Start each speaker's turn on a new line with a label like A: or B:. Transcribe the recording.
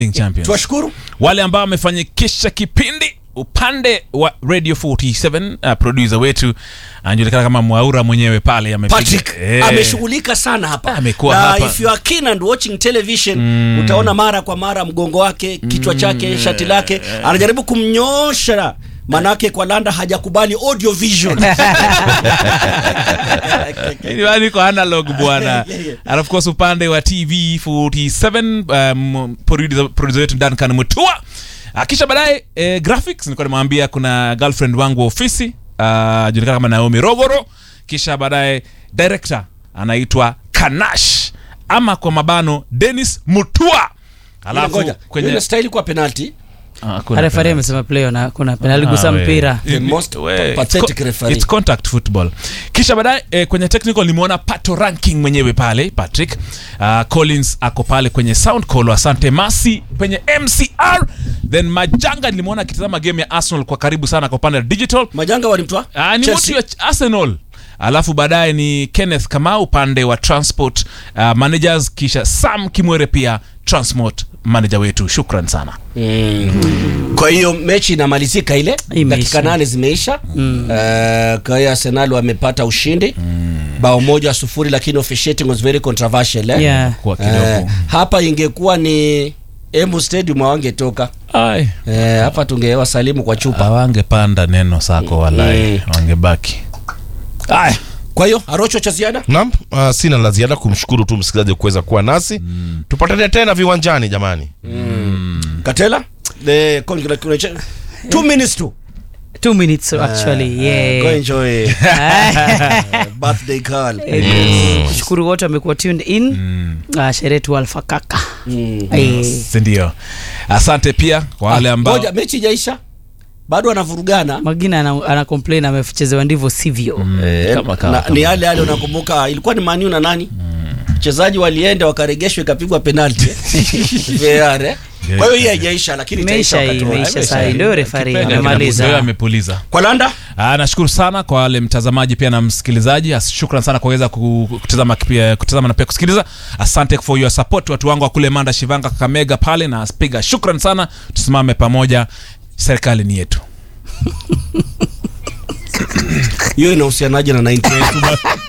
A: champions
B: tuwashukuru
A: wale ambao wamefanikisha kipindi upande wa radio 47 uh, producer wetu anajulikana kama mwaura mwenyewe pale amepiga-
B: patrick
A: Eh.
B: ameshughulika sana hapa
A: Amekuwa
B: na
A: hapa.
B: if you are keen and watching television utaona mara kwa mara mgongo wake kichwa chake shati lake anajaribu kumnyosha manake kwa landa hajakubali audio vision
A: Yaani niko analog bwana
B: Yeah, yeah.
A: and of course upande wa tv 47 um, producer producer wetu duncan mutua Ah, kisha baadaye eh, graphics nilikuwa nimwambia kuna girlfriend wangu wa ofisi uh, julikana kama naomi rogoro kisha baadaye director anaitwa kanash ama kwa mabano denis mutua alafu
B: ngoja
A: kwenye
B: ile style kwa penalty
A: Ah, kuna
C: refari
A: penalty.
C: amesema playo na kuna penalti gusa
A: Ah, we.
C: mpira
B: The most
A: We,
B: pathetic
A: it's co-
B: referee.
A: it's contact football kisha baadaye eh, kwenye technical nimeona pato ranking mwenyewe pale patrick uh, collins ako pale kwenye sound call asante masi kwenye mcr then majanga nilimwona akitazama game ya arsenal kwa karibu sana kwa upande wa digital
B: majanga walimtoa
A: Ah, ni
B: Chelsea.
A: mtu ya arsenal alafu baadaye ni kenneth kamau upande wa transport uh, managers kisha sam kimwere pia transport manager wetu shukran sana
B: kwa hiyo mechi inamalizika ile
C: Imeisha.
B: dakika nane zimeisha mm. uh, kwa hiyo arsenal wamepata ushindi mm. bao moja sufuri lakini officiating was very controversial eh?
C: Yeah.
A: kwa kidogo
B: Eh, hapa ingekuwa ni emu stadium awangetoka
A: Ai.
B: eh, hapa tungewasalimu kwa chupa
A: awangepanda neno sako walai
B: Mm.
A: wangebaki
B: haya kwa hiyo arocho cha ziada
D: Naam, uh, sina la ziada kumshukuru tu msikilizaji kuweza kuwa nasi mm. tupatane tena viwanjani jamani
B: katela the congratulation two minutes to
C: two minutes so actually
B: go
C: yeah
B: enjoy birthday call
C: Eh, kushukuru wote wamekuwa tuned in Ah, sherehe tu alfa kaka Eh,
A: sindio asante pia kwa wale ambao
B: moja mechi ijaisha bado anavurugana
C: magina ana, ana complain amechezewa ndivyo sivyo
B: Eh,
A: kama kawa,
B: na-
A: kama
B: ni yale yale unakumbuka ilikuwa ni maniu na nani mchezaji walienda wakaregeshwa ikapigwa penalti VAR, eh? kwa hiyo hii haijaisha lakini itaisha
C: imeisha hii
B: wakati wa-
C: imeisha saa hii ndio refari
A: Kipenga kinapuliza,
C: amemaliza
A: amepuliza
B: kwa landa
A: Ah, nashukuru sana kwa wale mtazamaji pia na msikilizaji As- shukran sana kwa kuweza ku- kutazama pia kutazama na pia kusikiliza asante for your support watu wangu wa kule manda shivanga kakamega pale na spiga shukran sana tusimame pamoja serikali ni yetu
B: hiyo inahusianaje na 98